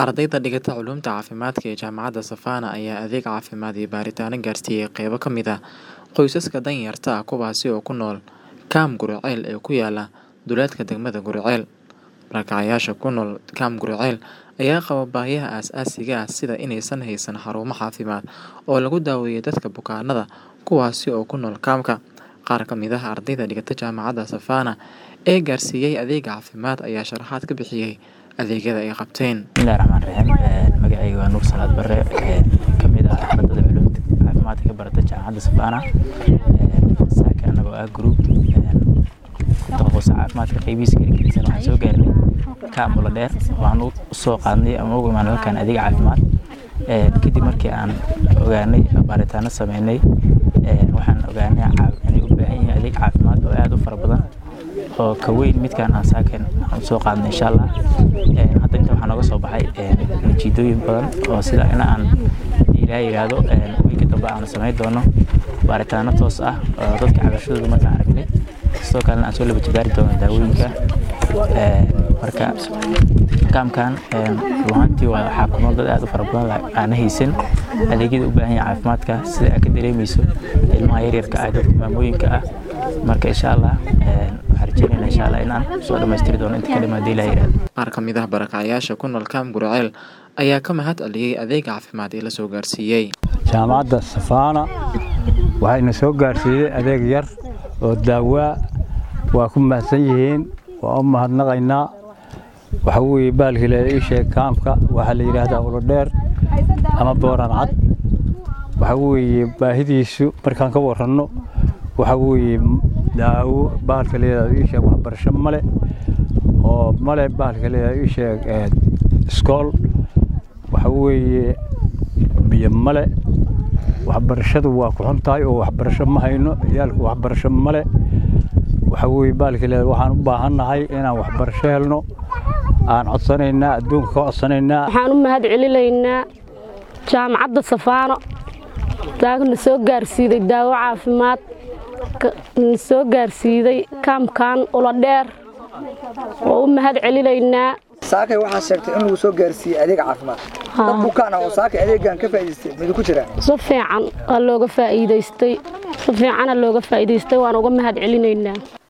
Ardayda dhigata culuumta caafimaadka ee Jaamacadda Savannah ayaa adeeg caafimaad iyo baaritaanno gaarsiiyay qaybo ka mid ah qoysaska danyarta ah kuwaas oo ku nool Kaam Guriceel ee ku yaala duleedka degmada Guriceel. Barakacayaasha ku nool Kaam Guriceel ayaa qaba baahiyaha aasaasiga ah sida inaysan haysan xarumo caafimaad oo lagu daweeyo dadka bukaanada kuwaas oo ku nool kaamka. Qaar ka mid ah ardayda dhigata Jaamacadda Savannah ee gaarsiiyay adeeg caafimaad ayaa sharaxaad ka bixiyay adeegyada ay qabteen. Bismillahi Raxmaani Raxiim. Magacayga waa Nuur Salaad Barre ka mid ah ardayda culuumta caafimaadka ka barata Jaamacadda Savannah. Saaka anagoo ah group ku takhasusay caafimaadka qaybihiisa kala gedisan waxaan soo gaarnay Kaam Uladheer waxaan u soo qaadnay ama ugu imaanay halkan adeeg caafimaad. Kadib markii aan ogaanay baaritaano sameynay waxaan ogaanay inay u baahan yihiin adeeg caafimaad oo aad u fara badan oo ka weyn midkaan aan saaken aan soo qaadnay insha Allah. Hadda inta waxaa nooga soo baxay natiijooyin badan oo sida in aan ilaahay yiraahdo wiilka dambe aan sameyn doono baaritaano toos ah oo dadka cabashadooda markaan aragnay sidoo kalena aan soo laba jibaari doono daawooyinka. Marka kaamkan runaantii waxaa ku nool dad aad u fara badan aan haysan adeegyada u baahan yahay caafimaadka sida aad ka dareemayso ilmaha yaryarka ah dadka maamooyinka ah marka insha Allah waxaan rajeynaynaa insha Allah inaan soo dhammaystiri doono inta ka dhiman haddii ilaahay yiraahdo. Qaar ka mid ah barakacayaasha ku nool Kaam Guriceel ayaa ka mahad celiyay adeeg caafimaad ee la soo gaarsiiyay. Jaamacadda Savannah waxayna soo gaarsiiyay adeeg yar oo daawaa waa ku mahadsan yihiin waa u mahadnaqaynaa waxa weeye baalkii la ii sheeg kaamka waxaa la yidhaahdaa Uladheer ama Booran Cad waxa weeye baahidiisu markaan ka waranno waxa weeye daawo baalka la yidhaahdo ii sheeg waxbarasho male oo male baalka la yidhaahdo ii sheeg iskool waxa weeye biyo male waxbarashadu waa ku xun tahay oo waxbarasho ma hayno ciyaalku waxbarasho male waxa weeye baalka la yidhaahdo waxaan u baahannahay inaan waxbarasho helno aan codsanaynaa adduunka ka codsanaynaa waxaan u mahad celinaynaa jaamacadda Savannah taagna soo gaarsiiday daawo caafimaad na soo gaarsiiday kaamkan Uladheer oo u mahad celinaynaa saakay waxaa sheegtay in lagu soo gaarsiiyey adeeg caafimaad dad bukaan ah oo saakay adeegan ka faa'iidaystay mid ku jira si fiican waa looga faa'iidaystay si fiicana looga faa'iidaystay waan uga mahad celinaynaa